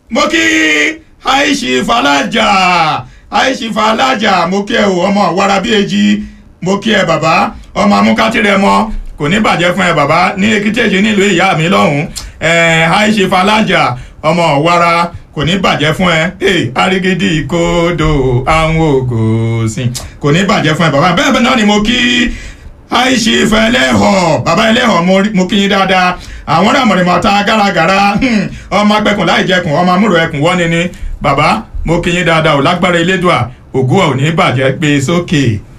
mo kí àìsí fàlájà àìsí fàlájà mo kí ẹ o ọmọ wàrà bíi èjì mo kí ẹ bàbá ọmọ amúkátìrẹ mọ kò ní bàjẹ́ fún ẹ bàbá ní èkìtì èjì nílùú ìyá mi lọ́hùn ẹ àìsí fàlájà ọmọ wàrà kò ní bàjẹ́ fún ẹ ẹ arigidi ìkodo àwọn ògòsìn kò ní bàjẹ́ fún ẹ bàbá bẹ́ẹ̀ bẹ́ẹ̀ náà ni mo kí àìsí fẹlẹ́họ̀ bàbá ẹlẹ́họ̀ mo kí yín dáadáa àwọn ràmọ̀rìmọ̀ ta gáragàra ọmọ agbẹ́kùn láì jẹkùn ọmọ amúrò ẹkùn wọ́n ni ni bàbá mo kí yín dáadáa ò lágbára elédùà ògùn ò ní bàjẹ́ gbé sókè.